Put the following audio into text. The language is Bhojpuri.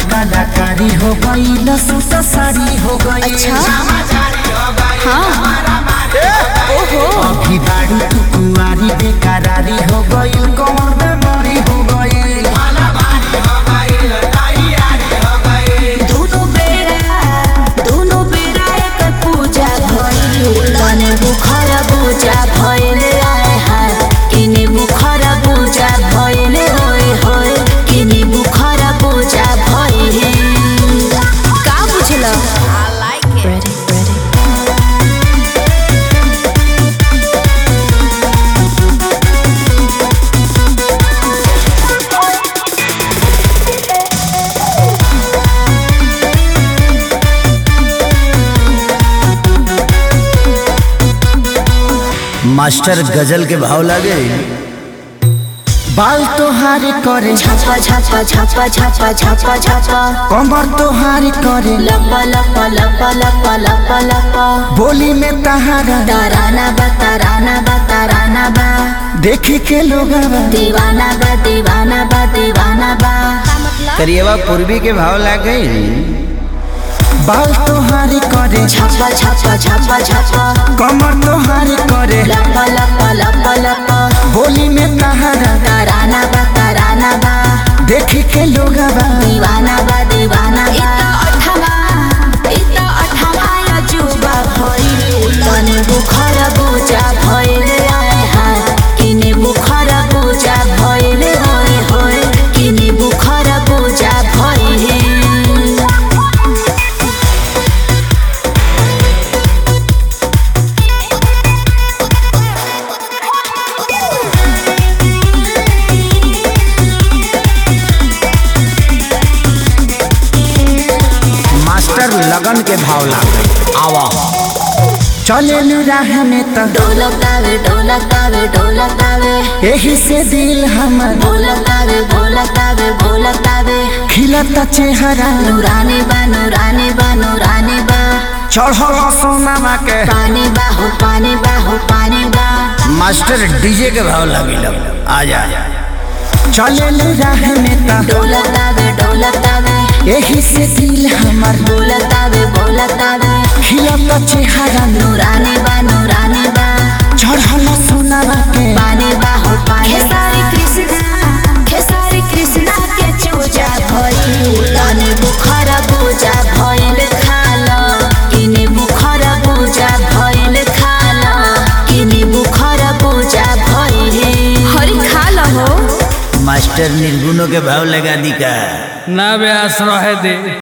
कलाकारी हो गई लसूसा साड़ी हो गई अच्छा हाँ ओहो अभी बाड़ी तू कुंवारी बेकरारी हो गई कौन बेमारी हो गई दोनों बेरा दोनों बेरा एक पूजा भइल तने बुखर पूजा भइल आए हाय किने बुखर पूजा भइल होय होय किने बुखर पूजा भइल का बुझल I like it ready ready master गजल के भाव लागे बाल तोहार करे छापा छापा छापा छापा छापा छापा कमर तोहार करे लपा लपा लपा लपा लपा लपा बोली में तहारा ताराना बा ताराना बा ताराना बा देखी के लोग दीवाना बा दीवाना बा दीवाना बा करिएवा पूर्वी के भाव लागे बाल तोहार करे छापा छापा छापा छापा कमर तोहार करे लपा लपा लपा लपा बोली में तहारा ताराना बा ताराना बा देखी के लोग दीवाना बा दीवाना बा अठमा इता अठमा अजूबा भइल तने बुखर बुझा भइल आए हाय किने बुखर बुझा भइल होय होय किने बुखर बुझा भइल मास्टर लगन के भाव लागे आवा चले राह में त ढोलकावे ढोलकावे ढोलकावे यही से दिल हमर बोलकावे बोलकावे बोलकावे खिलता चेहरा नूरानी बा नूरानी बा नूरानी बा चढ़ल सोनामा के पानी बा हो पानी बा हो पानी बा मास्टर डीजे के भाव लागे लग आ जा चले राह में त ढोलकावे ढोलकावे यही से दिल हमर बोलकावे बोलकावे खिलता चेहरा नूरानी बा नूरानी बा चढ़ल सोनामा के पानी बा हो पानी खेसारी कृष्णा खेसारी कृष्णा के चूजा भइल तने बुखर पूजा भइल खाल किने बुखर पूजा भइल खाल किने बुखर पूजा भइल हरि खाल हो मास्टर निर्गुणों के भाव लगा दी का ना व्यास रहे दे